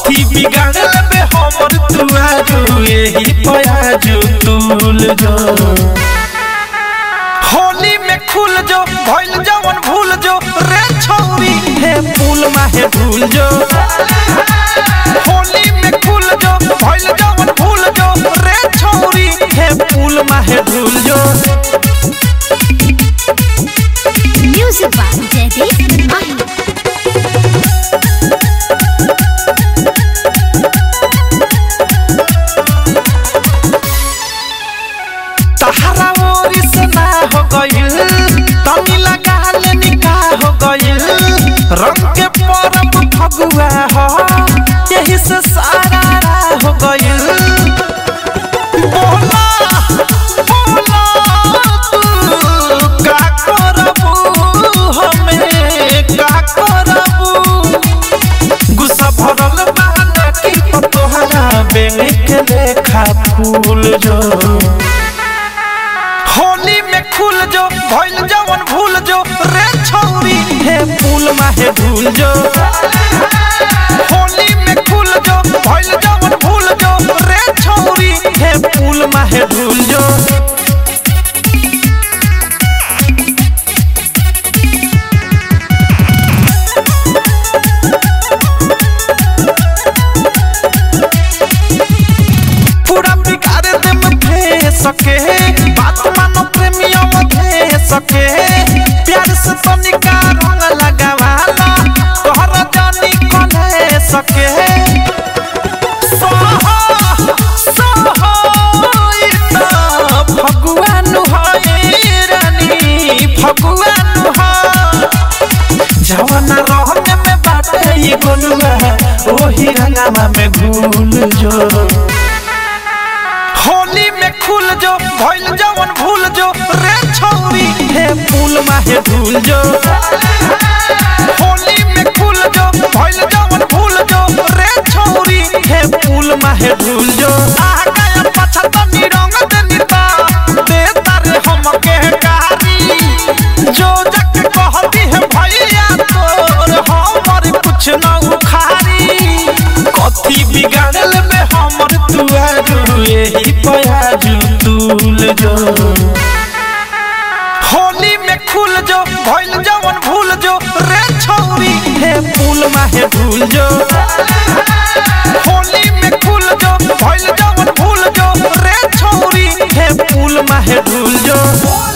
कथी बिगाड़ लेबे हमर तुआरू एही पयाजू तुल जो होली में खुल जो भइल जवन भूल जो रे छौरी हे पुल माहे भूल जो होली में खुल जो भइल जवन भूल जो रे छौरी हे पुल माहे भूल जो Music by Jaideep Mahi. तहरा ओरी से ना हो गइल तनी लगा ले निकाह हो गइल रंग के परब फगुआ हो यही से सारा राह हो गइल बोला बोला तू का करबू हमें का करबू गुस्सा भरल बहाना की तोहरा बेंग के लेखा फूल जो होली में खुल जो भइल जवन भूल जो रे छौरी हे फूल माहे भूल जो होली में खुल जो भइल जवन भूल जो रे छौरी हे फूल माहे भूल जो पूरा बिगाड़ दे में भे सके बात मानो प्रेमियों में भे सके प्यार से तनिका रंग लगावाला तोहर जानी कने सके सोहा सोहा इतना भगवान है रानी भगवान है जवाना रहने में बाटे ये गोलुआ ओही रंगामा में घूल जो होली में खुल जो भइल जवन भूल जो रे छौरी हे फूल माहे भूल जो होली में खुल जो भइल जवन भूल जो रे छौरी हे फूल माहे भूल जो आ गया पछा तो निरंग दे निता दे तारे हम के कारी जो जग कहती है भैया तोर हमर कुछ न उखारी कथी बिगाड़ल में हमर तुआरू एही पयाजू तुल जो होली में खुल जो भइल जवन भूल जो रे छौरी हे फूल माहे भूल जो होली में खुल जो भइल जवन भूल जो रे छौरी हे फूल माहे भूल जो